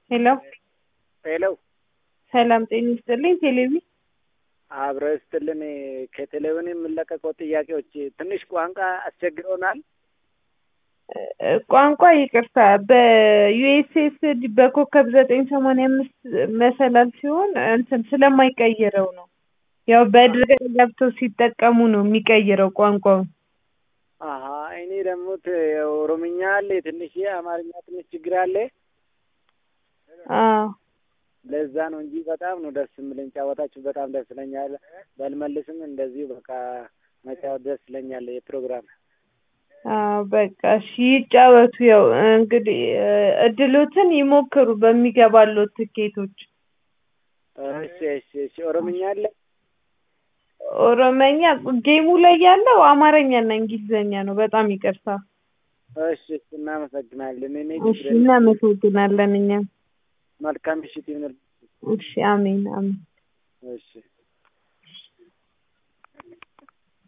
ሄሎ ሄሎ ሰላም ጤና ይስጥልኝ። ቴሌቪ አብረ ስትልን ከቴሌቪዥን የምንለቀቀው ጥያቄዎች ትንሽ ቋንቋ አስቸግረውናል። ቋንቋ ይቅርታ፣ በዩኤስኤስዲ በኮከብ ዘጠኝ ሰማንያ አምስት መሰላል ሲሆን እንትን ስለማይቀይረው ነው። ያው በድረ ገብተው ሲጠቀሙ ነው የሚቀይረው ቋንቋውን። አሀ እኔ ደግሞ ት- ኦሮምኛ አለ ትንሽ፣ አማርኛ ትንሽ ችግር አለ። አዎ ለዛ ነው እንጂ በጣም ነው ደስ የምለኝ። ጫወታችሁ በጣም ደስ ይለኛል። በልመልስም እንደዚሁ በቃ መጫወት ደስ ይለኛል። የፕሮግራም አዎ በቃ እሺ ይጫወቱ። ያው እንግዲህ እድሎትን ይሞክሩ በሚገባሉት ትኬቶች። እሺ እሺ እሺ። ኦሮምኛ አለ ኦሮመኛ ጌሙ ላይ ያለው አማርኛና እንግሊዝኛ ነው። በጣም ይቅርታ። እሺ እሺ። እናመሰግናለን። እኔ እሺ እናመሰግናለን እኛም። መልካም ምሽት ይሁንል። እሺ አሜን አሜን። እሺ